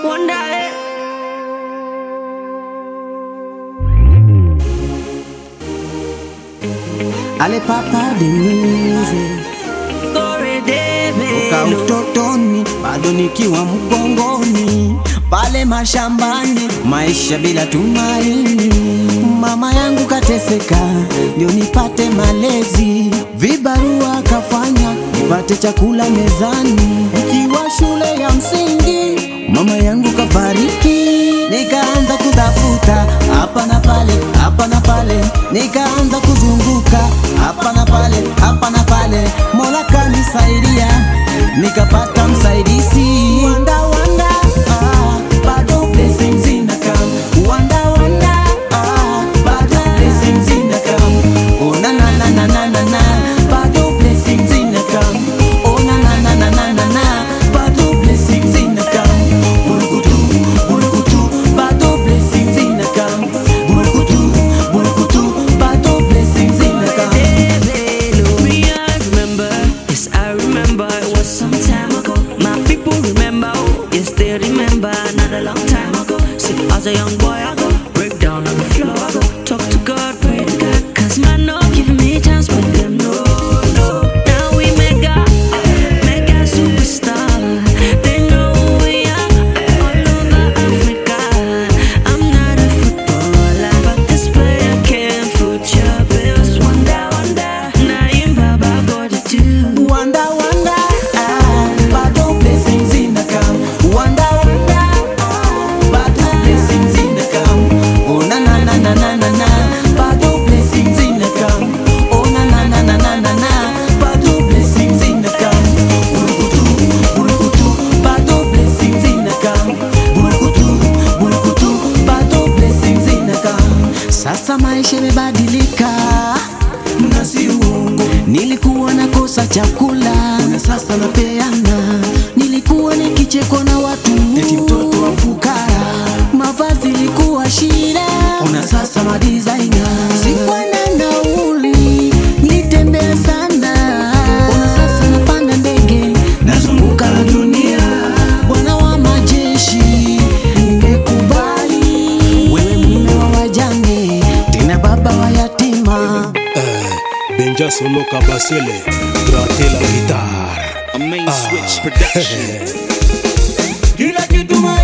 Wonder, eh. Ale papa Denise Story David. toka utotoni bado nikiwa mgongoni pale mashambani, maisha bila tumaini. Mama yangu kateseka ndio nipate malezi, vibarua kafanya nipate chakula mezani. Nikiwa shule ya msingi, mama yangu kafariki, nikaanza kutafuta hapa na pale, hapa na pale, nikaanza kuzunguka hapa na pale, hapa na pale, Mola kanisaidia nikapata msaidizi. Wanda wanda, ah, bado blessings inakam. Wanda wanda, ah, bado blessings inakam. Oh na na na na na na na, bado blessings inakam. Oh na na na na na na na, bado blessings inakam. Bulukutu, bulukutu, bado blessings inakam. Bulukutu, bulukutu, bado blessings inakam. Me, I remember, yes, I remember. It was some time ago. My people remember, oh, yes, they remember. Not a long time ago. See, as a young boy, I go break down on the floor. I go talk to God, pray to God. Cause man, no giving me a chance, but them no, no. Now we mega, mega superstar. They know who we are all over Africa. I'm not a footballer, but this player can foot your bills. Wonder, wonder, now you Baba got to do. Wanda wanda, ah, bado blessings inakam. Wanda wanda, ah, bado blessings inakam. Oh na na na na na na na, bado blessings inakam. Oh na na na na na na na, bado blessings inakam. Bulukutu, bulukutu, bado blessings inakam. Bulukutu, bulukutu, bado blessings inakam. Sasa maisha imebadilika na si uongo. Nilikuwa nakosa chakula na sasa napeana. Nilikuwa nikichekwa na watu eti mtoto wa fukara. Mavazi ilikuwa shida, una sasa madizaina. Sikuwa na nauli, nitembea sana. Una sasa napanda ndege, nazunguka la dunia. Bwana wa majeshi, nimekubali wewe mume wa wajane, tena baba wa yatima. Benja Solo Kabasele, gratte la guitare. A main switch production. Kila kitu